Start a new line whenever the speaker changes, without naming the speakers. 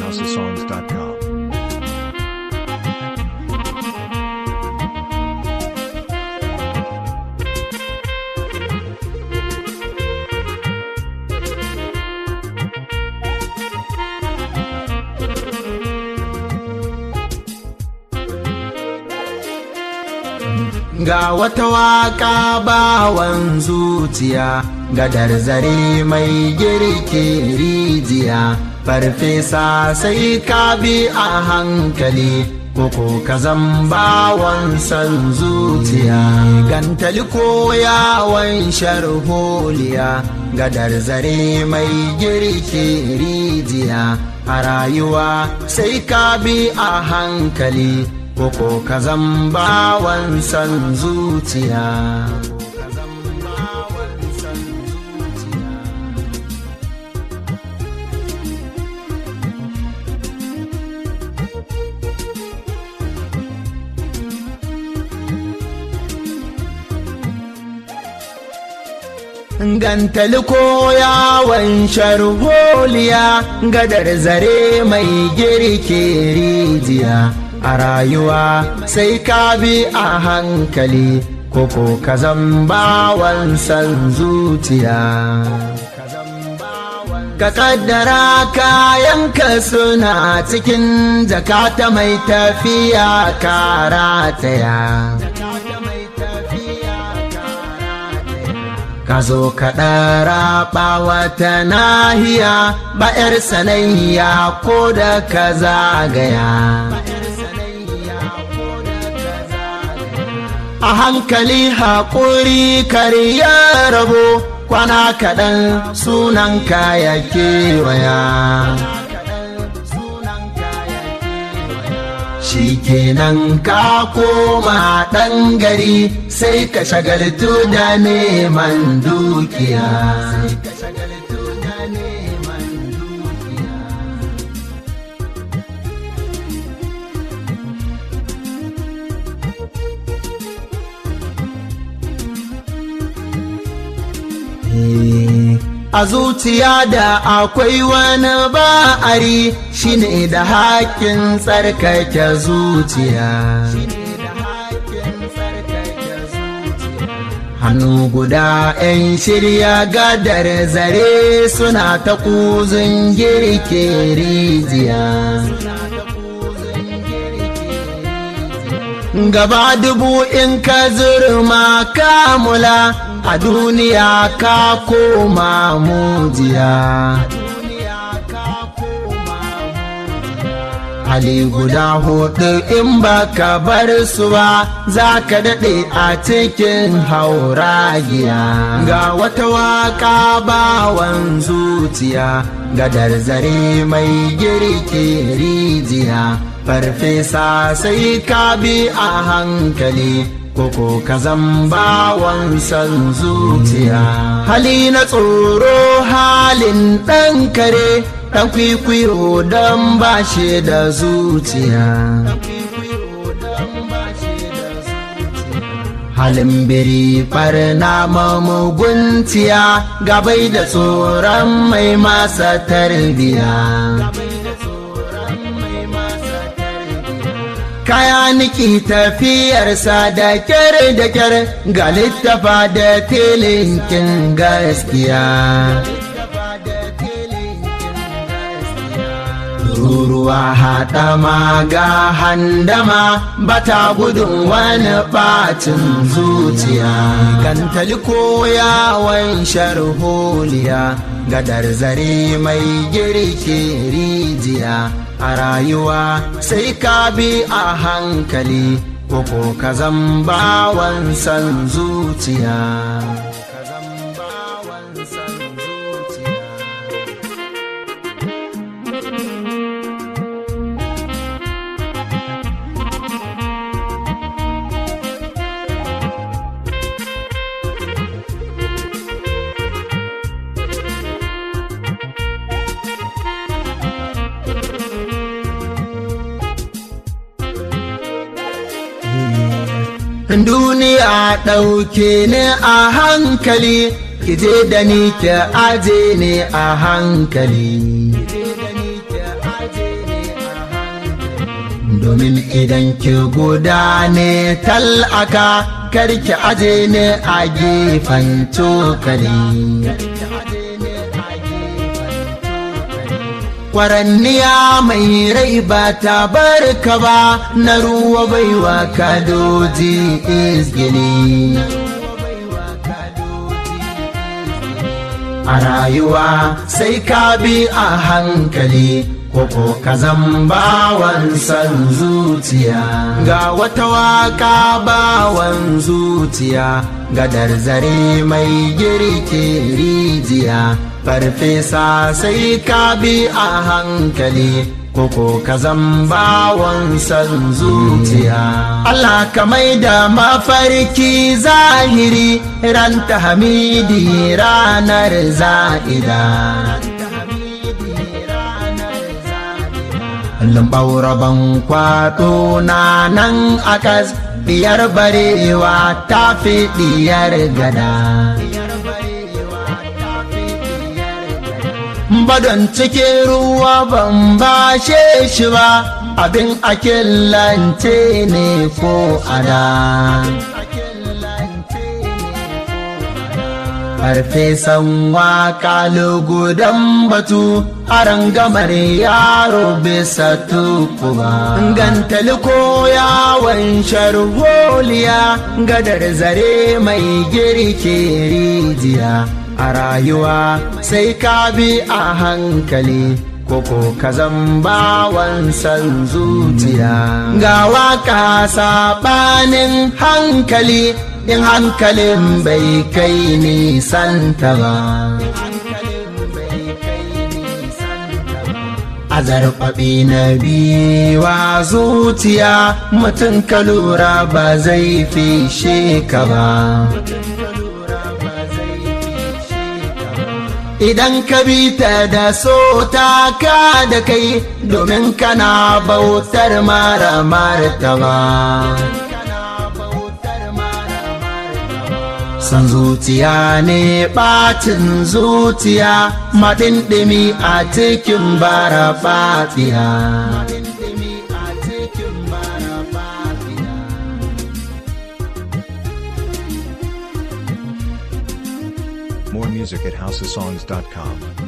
NigerHouseSongs.com.
Ga wata waka bawan zuciya, gadar zare mai girki rijiya, farfesa sai ka bi a hankali, koko ka zan bawan san zuciya. Gantali ko yawon sharholiya, gadar zare mai girki rijiya, a rayuwa sai ka bi a hankali. koko ka zan bawan san zuciya Gantali ko yawon sharholiya gadar zare mai girke rijiya. a rayuwa sai ka bi a hankali koko ka bawan san zuciya ka kaddara kayanka suna cikin jakata mai tafiya karataya ka zo ka ɗara wata nahiya ba 'yar sanayya ko da ka zagaya a hankali haƙuri ya rabo kwana kaɗan sunan ya kewaya shi kenan ka koma ɗan gari sai ka shagaltu da neman dukiya a zuciya da akwai wani ba'ari shine da haƙƙin tsarkake zuciya hannu guda 'yan shirya gadar zare suna ta kuzin girke rijiya gaba dubu in ka zurma kamula a duniya ka koma mujiya hali guda hudu in baka bar su ba za ka daɗe a cikin hauragiya ga wata waka bawan zuciya gadar zare mai girki rijiya farfesa sai ka bi a hankali koko ka bawan san zuciya hali na tsoro halin ɗan kare ɗan kwikwiyo don ba shi da zuciya halin biri farna mamuguntiya gabai da tsoron mai masa tarbiya kaya niki tafiyarsa da kyar da kyar ga littafa da tilinkin gaskiya ruruwa haɗama ga handama bata gudun wani ɓacin zuciya gantali ko yawon sharholiya gadar zare mai girke rijiya a rayuwa sai ka bi a hankali koko ka bawan san zuciya duniya ɗauke ni a hankali ki je da ni ki aje ni a hankali domin idan ki guda ne tal'aka karki aje ne a gefen cokali kwaranniya mai rai ba ta barka ba na ruwa baiwa kadoji izgini a rayuwa sai ka bi a hankali koko ka bawan san zuciya ga wata waka bawan zuciya gadar zare mai girke rijiya farfesa sai ka bi a hankali koko ka bawan san zuciya Allah ka mai da mafarki zahiri ran ta hamidi ranar za'ida Lambauraban kwaɗo na nan akas diyar barewa ta fi diyar gada. Badon cikin ruwa ban bashe shi ba abin akillance ne ko ada. farfesan waka lugudan batu aran gamar yaro bisa tukuba gantali ko yawon sharholiya gadar zare mai girke rijiya a rayuwa sai ka bi a hankali koko ka bawan san zuciya ga waka saɓanin hankali in hankalin bai kai nisanta ba. A zarfaɓi na biwa zuciya mutum ka lura ba zai fishe ka ba. Idan ka bi ta da so ta ka da kai domin kana bautar mara martaba. san zuciya ne ɓacin zuciya maɗinɗimi a cikin bara fatiya.
More music at houseofsongs.com.